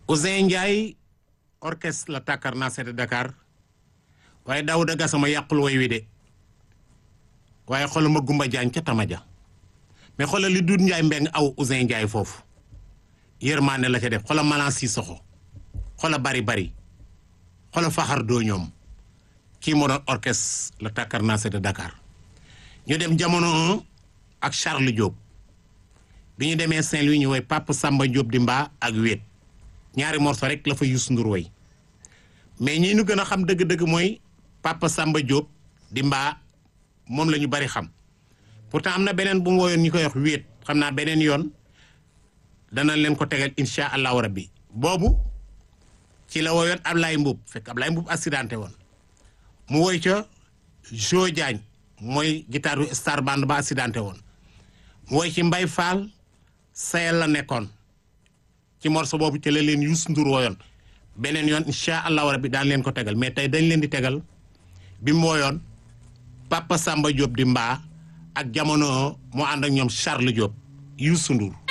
Ousseyn Ndiaye orchestre la tàkkar naa seete Dakar waaye Daouda Gassama yàqul way wi de waaye xoolal ma Gumba Jaañ ca Tamaja mais xoolal li Doudou Ndiaye mbeng aw Ousseyn Ndiaye foofu yërmaane la ca def xoolal Malan Sissoko xoolal bari bari xoolal faxar doo ñoom kii moo doon orchestre la tàkkar naa seete Dakar ñu dem jamono 1 ak Charles Diop bi ñu demee Saint-Louis ñu woy Papa Samba Diop di mbaa ak wéet ñaari morceau rek la fa Youssou Ndour woy mais ñi ñu gën a xam dëgg-dëgg mooy Papa Samba Diop di mbaa moom la ñu bari xam pourtant am na beneen bu mu woyoon ñu koy wax wéet xam naa beneen yoon dana leen ko tegal insha allahu rabbi boobu ci la woyoon Ablaye Mbuub fekk Ablaye Mbuub accidenté woon mu woy ca Jo Diagne mooy guitare star band ba accidenté woon mu woy ci Mbay Fall sayal la nekkoon ci morceau boobu ci la leen Youssou Ndour woyoon beneen yoon incha allahu rabbi daan leen ko tegal mais tey dañ leen di tegal bi mu woyoon Papa Samba Diop di mbaa ak jamono mu ànd ak ñoom Charles Diop Youssou Ndour